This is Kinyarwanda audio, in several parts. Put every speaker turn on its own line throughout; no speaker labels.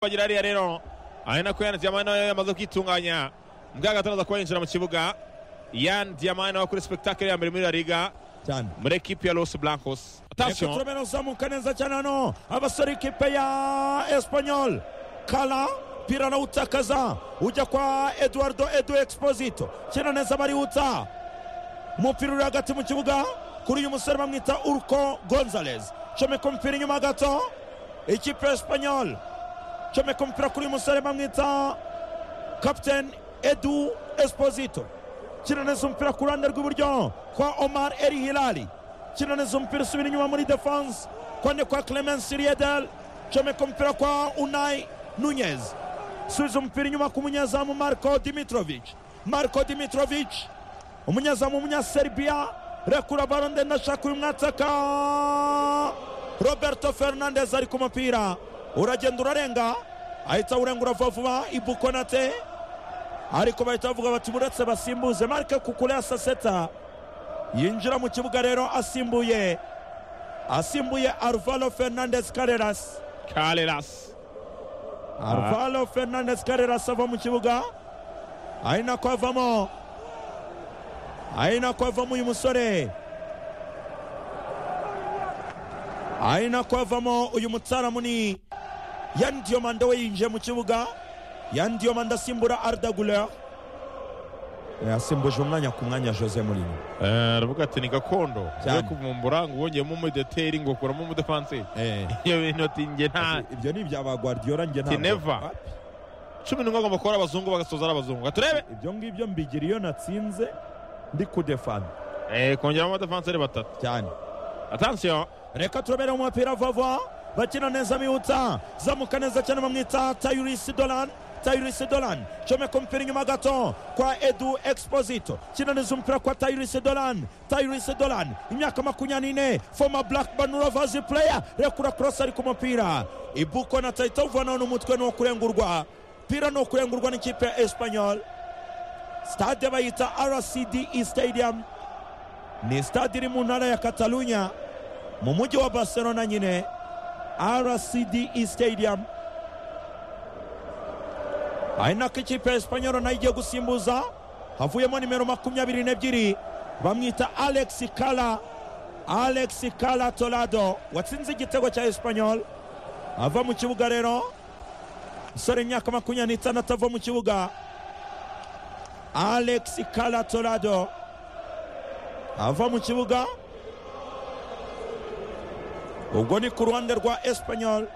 bagira hariya rero ari nako Yan Diamant nawe yamaze kwitunganya mbwa gatanu aza kuba yinjira mu kibuga Yan Diamant nawe kuri spectacle ya mbere muri La Liga
cyane
muri ekipi ya Los Blancos
reka
atasiyo
turabona uzamuka neza cyane hano abasore ikipe ya esipanyol kara pira arawutakaza ujya kwa eduardo edu exposito kina neza bariwutsa umupira uri hagati mu kibuga kuri uyu musore bamwita urko gonzalez comeka umupira inyuma gato ikipe ya esipanyol comeka umupira kuri uyu musore bamwita kapiteni edu esposito kina neza umupira ku ruhande rw'iburyo kwa omar eri hilali kina neza umupira usubira inyuma muri defanse kone kwa clemence riedel comeka umupira kwa unai nunez subiza umupira inyuma ku munyezamu marco dimitrovic marco dimitrovic umunyezamu w'umunyaserbiya rekura baro ndende ashaka uyu mwataka roberto fernandez ari ku mupira uragenda urarenga ahita awurengura vuba vuba ibukonate ariko bahita bavuga bati muretse basimbuze marike kukureya saseta yinjira mu kibuga rero asimbuye asimbuye arvalo fernandez kareras
Carreras
arvalo fernandez kareras ava mu kibuga ari nako avamo ari nako avamo uyu musore ari nako avamo uyu mutaramuni yani diyomande we yinjiye mu kibuga yani diyomande asimbura ardaguleur yasimbuje umwanya ku mwanya jose murino
Eh, aravuga ati ni gakondo
Cyane.
yo kuvumbura ngo wongeyemo umudeteri ngo ukuramo umudefanse iyo bintu ati njye nta
ibyo ni ibyaba guardiola njye
Ati never. cumi n'umwe agomba kubara abazungu bagasoza ari abazungu Reka turebe
ibyo ngibyo mbigira iyo natsinze ndi kudefana
Eh, kongeramo abadefanse ari batatu
cyane
atasiyo
reka turabere umupira vuba bakina neza bihutsa zamuka neza cyane bamwita tayurisi dolan tayurisi dolan comeka umupira inyuma gato kwa edu exposito kinaniza umupira kwa tayurisi dolan tayurisi dolan imyaka makumyabiri n'ine foma blackburn rovers player rekura korosi ari ku mupira ibuko na tayita uvanaho n'umutwe ni uwo kurengurwa pira ni uwo kurengurwa n'ikipe ya espanyol stade bayita rcd stadium ni stade iri mu ntara ya katalunya mu mujyi wa barcelona nyine rcd stadium ari nako ikipe ya esipanyoro nayo igiye gusimbuza havuyemo nimero makumyabiri n'ebyiri bamwita alex kala alex kala torado watsinze igitego cya esipanyoro ava mu kibuga rero umusore imyaka makumyabiri n'itandatu ava mu kibuga alex kala torado ava mu kibuga ubwo ni ku ruhande rwa esipanyol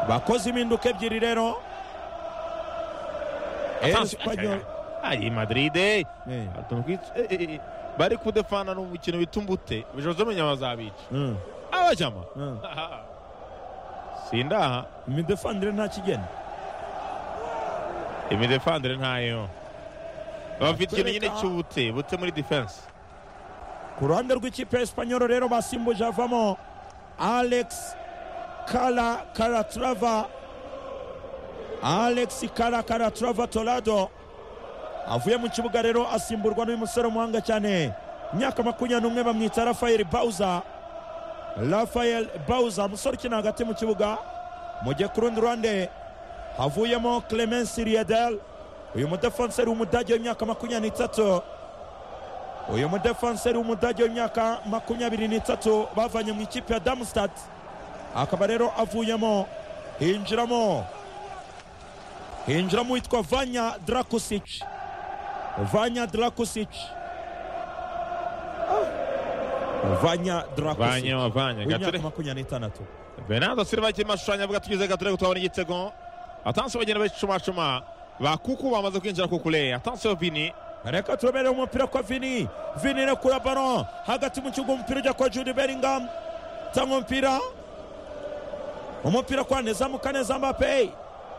bakoze impinduka ebyiri rero
atasiyo
Espanyol.
ari madride
Eh,
Atuntu kwitsa- eh, eh, eh. bari kudefana ni umukino bita umbute ubushobozi bw'umunyama bazabica
mm,
abajama
mm.
sindaha
imidefandire nta kigeni
imidefandire ntayo bafite ikintu nyine cy'ubute bute muri defense
ku ruhande rw'ikipe ya esipanyoro rero basimbuje havamo alex kara karatrava alex kara karatrava torado avuye mu kibuga rero asimburwa n'uyu musore w'umuhanga cyane imyaka makumyabiri n'umwe bamwita rafael bawuza rafael bawuza umusore ukina hagati mu kibuga mu gihe ku rundi ruhande havuyemo clemence riedel uyu mudefenseri w'umudage w'imyaka makumyabiri n'itatu uyu mudefenseri w'umudage w'imyaka makumyabiri n'itatu bavanye mu ikipe ya damstad akaba rero avuyemo hinjiramo hinjiramo uwitwa vanya drakusic vanya drakusic Ah. vanya drakusic
vanye wavanye
w'imyaka
gature
makumyabiri n'itandatu
benado silva akiri mashushanya avuga tugize gature tuhabona igitego atansi bagenda bacumacuma ba kuku bamaze kwinjira kukure atansiyo vini
reka turabere umupira kwa vini vini rekura baro hagati mu kibuga umupira ujya kwa jude bellingham cyangwa umupira umupira kwa nezamuka neza mbape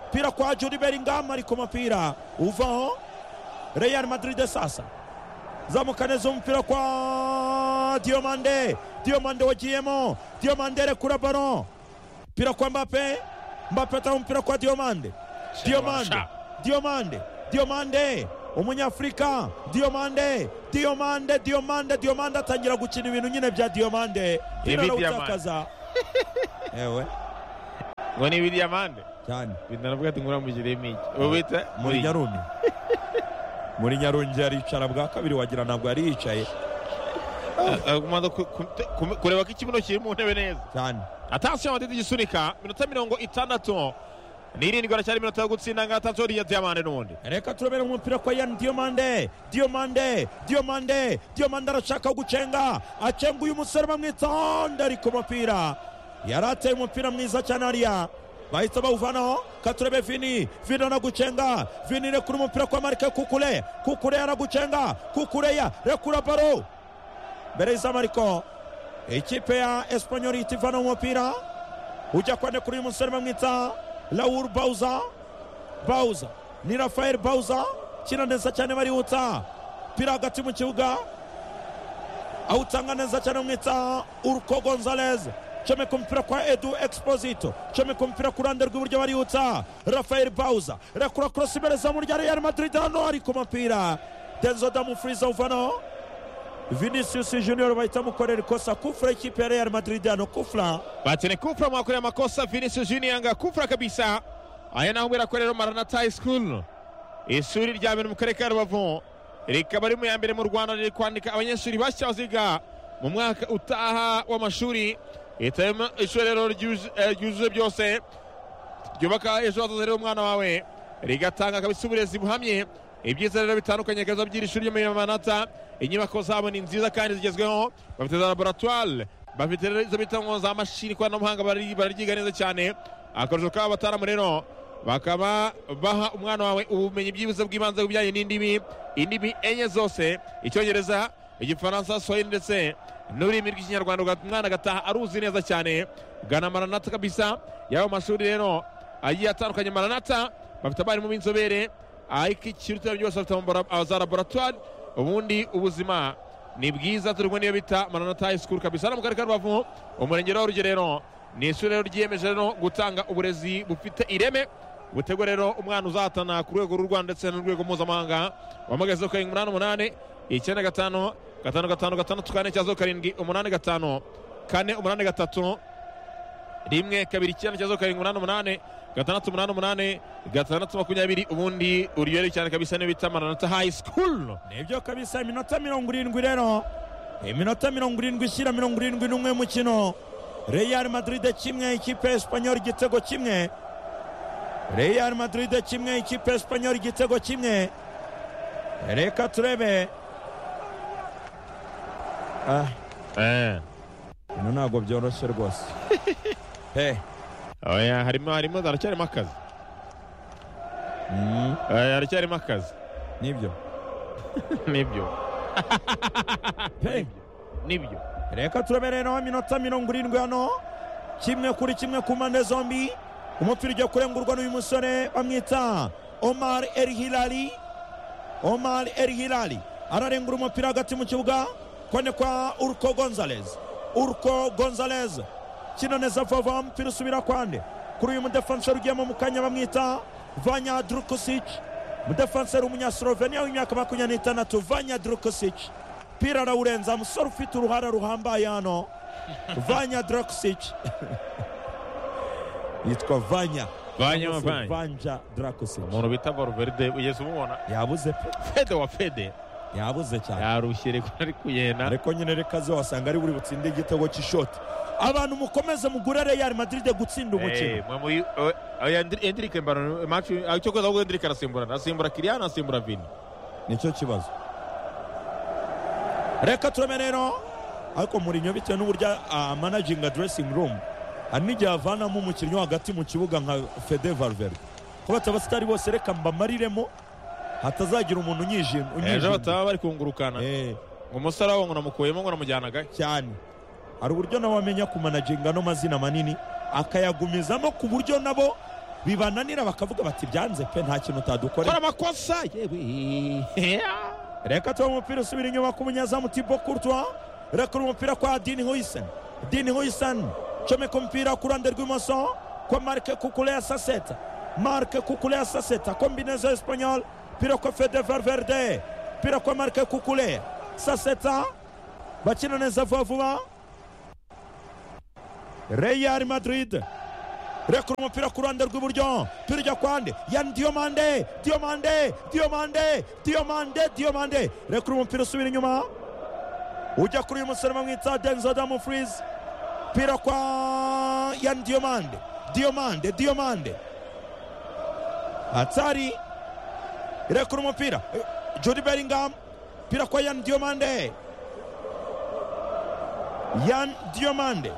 umupira kwa jude bellingham ari ku mupira uvaho real madrid sasa zamuka neza umupira kwa diomande diomande wagiyemo diomande rekura baro umupira kwa mbape mbape atanga umupira kwa diomande diomande
Sha.
diomande diomande umunyafurika diomande diomande diomande diomande atangira gukina ibintu nyine bya diomande
Ibi
Pira
Diamande.
arawutakaza ewe
ngo ni ibidiyamande
cyane
bintu navuga ati ngura mugiremo iki ubu bita
muri nyaruni muri nyarungi yaricara bwa kabiri wagira ntabwo yari yicaye
Ah, kumanza ku- ku- te- ku- kureba ko ikibuno kiri mu ntebe neza
cyane
atasiyo amatiti gisunika minota mirongo itandatu n'irindwi haracyari iminota yo gutsinda nga atasiyo ya diyamande n'ubundi
reka turabera umupira kwa yani diomande diomande diomande diomande arashaka gucenga acenguye umusore bamwitonde ari ku mupira yari ateye umupira mwiza cyane hariya bahita bawuvanaho katurebe vini vini aragucenga vini rekura umupira kwa marike kukure kukure aragucenga kukureya rekura baro mbere y'izamariko ikipe ya esipanyoli ihita ivanaho umupira ujya kwande kuri uyu musore bamwita lawur bawuza bawuza ni rafael bawuza kina neza cyane barihuta pira hagati mu kibuga awutanga neza cyane bamwita uruko gonzalez comeka umupira kwa edu exposito comeka umupira ku ruhande rw'iburyo barihuta rafael bawuza rekura korosi imbere zamu rya real madrid hano ari ku mupira denzo damufuriza uvanaho vinicius junior bahita mukorera ikosa kufura ikipe ya real madrid hano kufura
batene kufra mwakorera amakosa vinicius junior nga kufra kabisa aya naho mwirakorera maranata high school ishuri rya mbere mu karere ka rubavu rikaba ari mu ya mbere mu rwanda riri kwandika abanyeshuri bashya baziga mu mwaka utaha w'amashuri leta irimo ishuri rero ryuje- eh, ryujuje byose ryubaka ejo hazaza rero umwana wawe rigatanga kabisa uburezi buhamye ibyiza rero bitandukanye kaza by'iri shuri ryo muri manata inyubako zabo ni nziza kandi zigezweho bafite za laboratware bafite rero izo bita ngo za mashini ikoranabuhanga bari- bararyiga neza cyane akarusho kabo bataramu rero bakaba baha umwana wawe ubumenyi byibuze bw'ibanze ku bijyanye n'indimi indimi enye zose icyongereza igifaransa swahili ndetse n'ururimi rw'ikinyarwanda ugatuma umwana agataha aruzi neza cyane gana maranata kabisa y'ayo mashuri rero agiye atandukanye maranata bafite abarimu b'inzobere ariko ikiruta byose bafite ama- za laboratwari ubundi ubuzima ni bwiza turi kumwe n'iyo bita maranata high school kabisa hano mu karere ka rubavu umurenge wa rugerero ni ishuri rero ryiyemeje rero gutanga uburezi bufite ireme butegura rero umwana uzahatana ku rwego rw'u rwanda ndetse n'urwego mpuzamahanga wamagaze karindwi umunani umunani icyenda gatanu gatanu gatanu gatandatu kane cyazo karindwi umunani gatanu kane umunani gatatu rimwe kabiri icyenda cyazo karindwi umunani umunani gatandatu umunani umunani gatandatu makumyabiri ubundi uryohere cyane kabisa niyo bita maranata high school
nibyo kabisa iminota mirongo irindwi rero iminota mirongo irindwi ishyira mirongo irindwi n'umwe y'umukino real madrid kimwe ikipe ya esipanyoli igitego kimwe real madrid kimwe ikipe ya esipanyoli igitego kimwe reka turebe ah
eh.
bino ntabwo byoroshye rwose he
oya harimo harimo haracyarimo akazi
mm,
Eh, haracyarimo akazi
nibyo
nibyo
pe
nibyo
reka turebe rero iminota mirongo irindwi hano kimwe kuri kimwe ku mpande zombi umupira ujya kurengurwa n'uyu musore bamwita omar el hilali omar el hilali ararengura umupira hagati mu kibuga kone kwa urko gonzalez urko gonzalez kino neza vava umupira usubira kwande kuri uyu mudefanseri ugiyemo mu kanya bamwita vanya drukusic mudefanseri w'umunyaslovenia w'imyaka makumyabiri n'itandatu vanya drukusic pira arawurenza musore ufite uruhara ruhambaye hano vanya drakusic yitwa vanya
Vanya,
Cyangwa se
Vanya.
vanja drakusic
umuntu bita valverde ugeze umubona
yabuze pe
fede wa fede
yabuze cyane
yarushye reko ari kuyena
ariko nyine reka ze wasanga ari buri butsinde igitego cy'ishoti abantu mukomeze mugure real madrid gutsinda umukino
endirike mbana macu icyo koza ahubwo endirike arasimbura arasimbura kiriyani arasimbura vini
nicyo kibazo reka tureme rero ariko murinyo bitewe n'uburyo ah, managinga dressing room hari n'igihe avanamo umukinnyi wo hagati mu kibuga nka fede valverde ko bataba sitari bose reka mbamariremo hatazagira umuntu unyijima
ejo
unyijima.
bataba bari kungurukana
Eh,
ngo umusore wabo ngo namukuyemo ngo namujyana gake
cyane hari uburyo nabo bamenya kumanaginga ano mazina manini akayagumizamo ku buryo nabo bibananira bakavuga bati byanze pe nta kintu
kora
utadukorera
amakosa yewe
reka tuba umupira usubira inyuma ku munyezamu tibo kurtwa rekura umupira kwa dini huyisen dini huyisen comeka umupira ku ruhande rw'imoso kwa marike kukuleya saseta marike kukuleya saseta kombinezo espanyol pira kwa fede valverde pira kwa marike kukuleya saseta bakina neza vuba vuba real madrid rekura umupira ku ruhande rw'iburyo turya kwande ya diyomande diyomande diyomande diyomande diyomande rekura umupira usubira inyuma ujya kuri uyu musore bamwita denizo damu furizi pira kwa ya diyomande diyomande diyomande atari rekura umupira judi beringamu pira kwa yan diyomande yan diyomande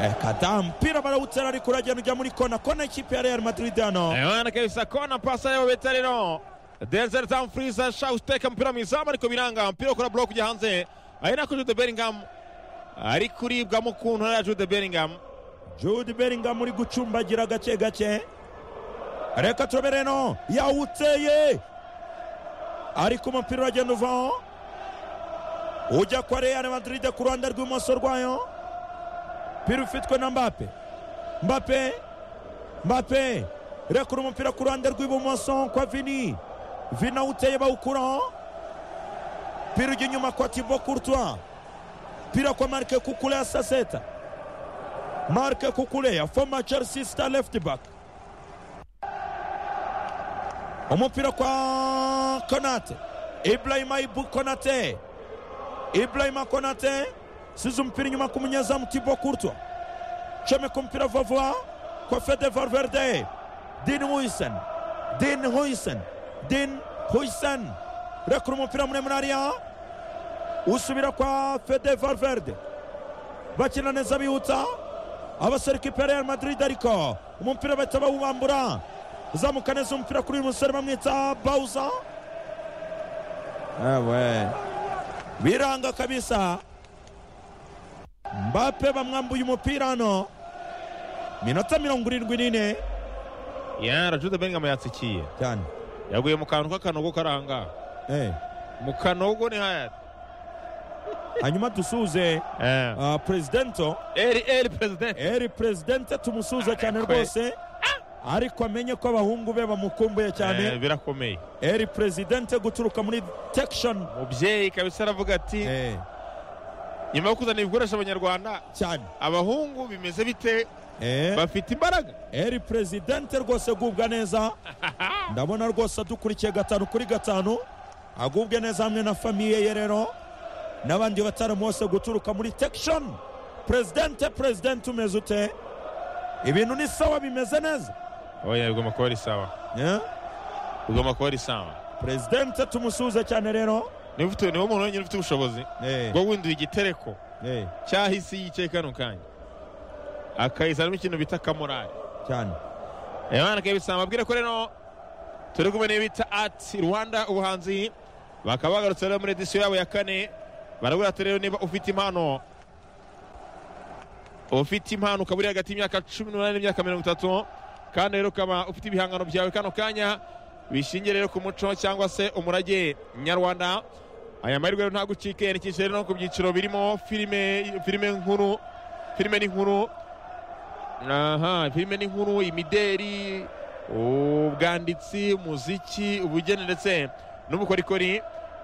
Eh, kadaa mpira barawutera ariko uragenda ujya muri kona kona ikipe ya real madrid hano
Ayana kabisa kona pasa yabo bita rero Denzel Dumfries ashaka guteka umupira mu izamu ariko biranga umupira ukora block ujya hanze ari nako Jude Bellingham ari kuribwamo ukuntu ari Jude Bellingham
jude beringamu uri gucumbagira gake gake reka turebe reno yawuteye ariko umupira uragenda uvaho ujya kwa real madrid ku ruhande rw'ibumoso rwayo umupira ufitwe na mbape mbape mbape rekura umupira ku ruhande rw'ibumoso kwa vini vini awuteye bawukuraho umupira ujya inyuma kwa tibo kurtwa umupira kwa marike kukule ya saseta marike kukule ya foma chelsea star left back umupira kwa konate ibrahima ibu konate ibrahima konate size umupira inyuma ku munyezamu tibo kurtwa comeka umupira vuba vuba kwa fede valverde din huisen din huisen din huisen rekura umupira muremure hariya usubira kwa fede valverde bakina neza bihuta abasore ikipe ya real madrid ariko umupira bahita bawubambura uzamuka neza umupira kuri uyu musore bamwita bawuza ewe biranga kabisa mbape bamwambuye umupira hano minota mirongo irindwi n'ine
Yara Jude Bellingham yatsikiye
cyane
yaguye mu kantu k'akanogo karanga
Eh,
mu kanogo ni haya
hanyuma dusuze
eh
ah, presidento
eri eri president
eri presidente tumusuze cyane
Arekwe.
rwose ariko amenye ko abahungu be bamukumbuye
Eh,
cyane
birakomeye
eri presidente guturuka muri detection
mubyeyi kabisa aravuga ati
Eh,
nyuma yo kuzana ibikoresho abanyarwanda
cyane
abahungu bimeze bite
Eh,
bafite imbaraga
eri presidente rwose agubwa neza ndabona rwose adukurikiye gatanu kuri gatanu agubwe neza hamwe na famiye ye rero n'abandi bataramu bose guturuka muri tection presidente presidente umeze ute ibintu ni sawa bimeze neza
oya bigomba kuba ari sawa
Eh,
bigomba kuba ari sawa
presidente tumusuze cyane rero
niba ufite niba umuntu wenyine ufite ubushobozi
Eh,
bwo winduye igitereko
eh,
cyahise yicaye kano kanya akayizanamo ikintu bita kamorari
cyane
abana kabisa mbabwire ko rero turi kumwe n'iyo bita ati rwanda ubuhanzi bakaba bagarutse rero muri edisiyo yabo ya kane barabwira ati rero niba ufite impano ufite impano ukaba uri hagati y'imyaka cumi n'umunani n'imyaka mirongo itatu kandi rero ukaba ufite ibihangano byawe kano kanya bishingiye rero ku muco cyangwa se umurage nyarwanda aya mahirwe rero ntabwo ucike yerekeje rero no ku byiciro birimo filime filime nkuru filime n'inkuru aha filime n'inkuru imideri ubwanditsi umuziki ubugeni ndetse n'ubukorikori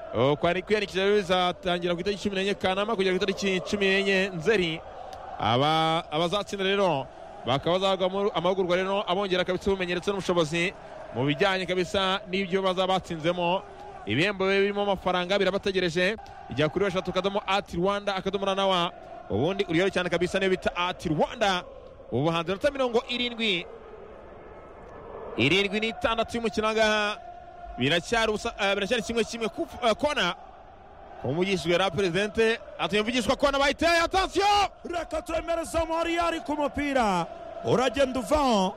Uh, kwari- kwiyandikisha rero bizatangira ku itariki cumi n'enye kanama kugera ku itariki cumi n'enye nzeri aba abazatsinda rero bakaba bazahabwa amahugurwa rero abongera kabisa ubumenyi ndetse n'ubushobozi mu bijyanye kabisa n'ibyo bazaba batsinzemo ibihembo biba birimo amafaranga birabategereje ijya kuri eshatu akadomo ati rwanda akadomo na nawa ubundi uryohere cyane kabisa niyo bita ati rwanda ubuhanzi minota mirongo irindwi irindwi n'itandatu y'umukino ahangaha biracyari ubusa- eh, biracyari kimwe kimwe ku eh, kona umuvugishijwe na perezidente atumye mvugishwa kona bayiteye atansiyo
reka twemereze amahari yari ku mupira uragenda uvaho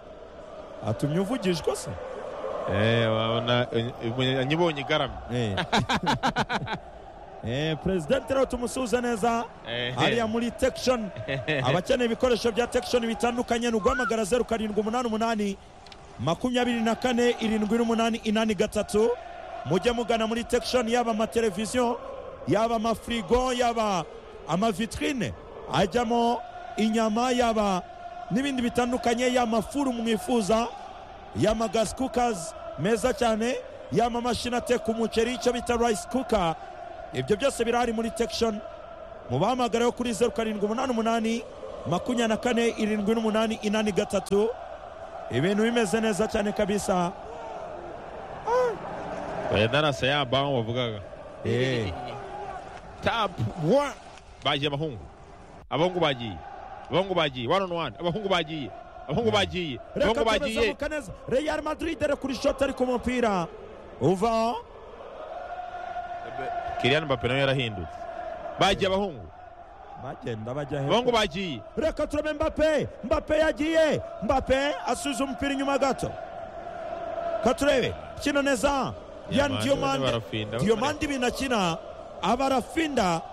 atumye uvugijwe se
Eh, wabona nyibonye igaramye
Eh. Eh, presidente rero tumusuze neza hariya muri tection abakeneye ibikoresho bya tection bitandukanye ni uguhamagara zeru karindwi umunani umunani makumyabiri na kane irindwi n'umunani inani gatatu mujye mugana muri tection yaba amateleviziyo yaba amafirigo yaba amavitrine ajyamo inyama yaba n'ibindi bitandukanye yaba amafuru mwifuza yaba gas cookers meza cyane yaba amamashini ateka umuceri icyo bita rice cooker ibyo byose birahari muri tection mubahamagareho kuri zeru karindwi umunani umunani makumyabiri na kane irindwi n'umunani inani gatatu ibintu bimeze neza cyane kabisa
bayenda na saya bango bavugaga
Eh,
tapu wa bagiye abahungu abahungu bagiye abahungu bagiye wani onu wani abahungu bagiye abahungu bagiye
reka
abahungu bagiye
tumezamuka neza real madrid rekura ishoti ariko umupira uva
kiriyani mbappe nawe yarahindutse bagiye abahungu
bagenda bajya
abahungu
hepfo
bagiye
reka turabe mbape mbape yagiye mbape asubiza umupira inyuma gato katurebe kino neza yani
Yamani,
diyomande
barafinda.
diyomande ibintu akina aba arafinda